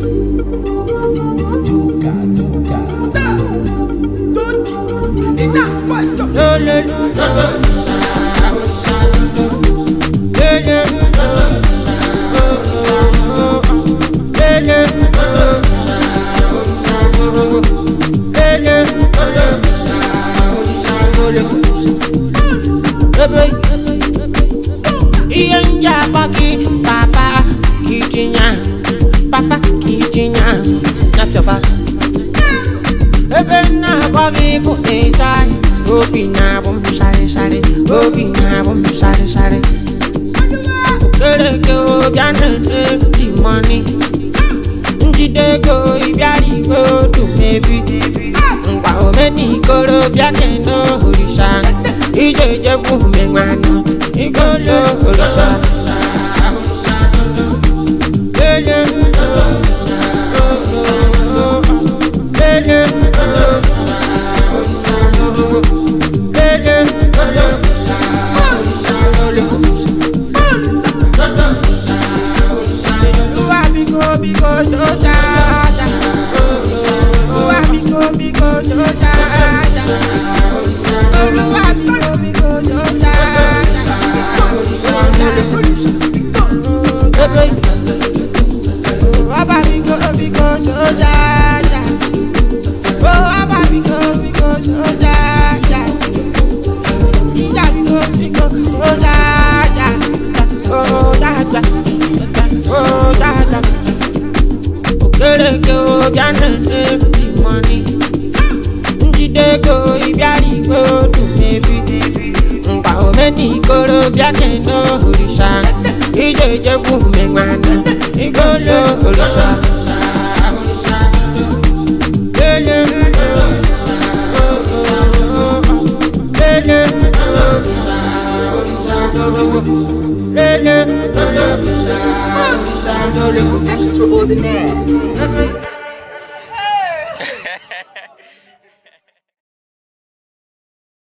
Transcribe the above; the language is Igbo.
Duca, Duca. ihe ndị akpọ gị papa ka ijinya papa ka ijinya nyafịọba ebe m na-akpọ gị bụ ịzai obi na-abụ m sharịsharị obi na-abụ m sharịsharị okereke bịa na-ene dị mọni njide ego ịbịara igwe otu mebi ngwa omenikoro bịa kene orisa ije ejekwu menwana igolo orisa lele lele Olúwa bíkó bíkó tó jájá. Olúwa bíkó bíkó tó jájá. Olúwa bíkó bíkó tó jájá. Bàbá bíkó bíkó tó jájá. Bàbá bíkó bíkó tó jájá. Ìjà bíkó bíkó tó jájá. Ó jájá. Ó jájá. Okereke bịa na-ene dị mọni njide ego ịbịara igwe otu mebi ngwa omenikoro bịa kene orisa ije ejekwu menwana igolo orisa lele lele lele Extraordinaire.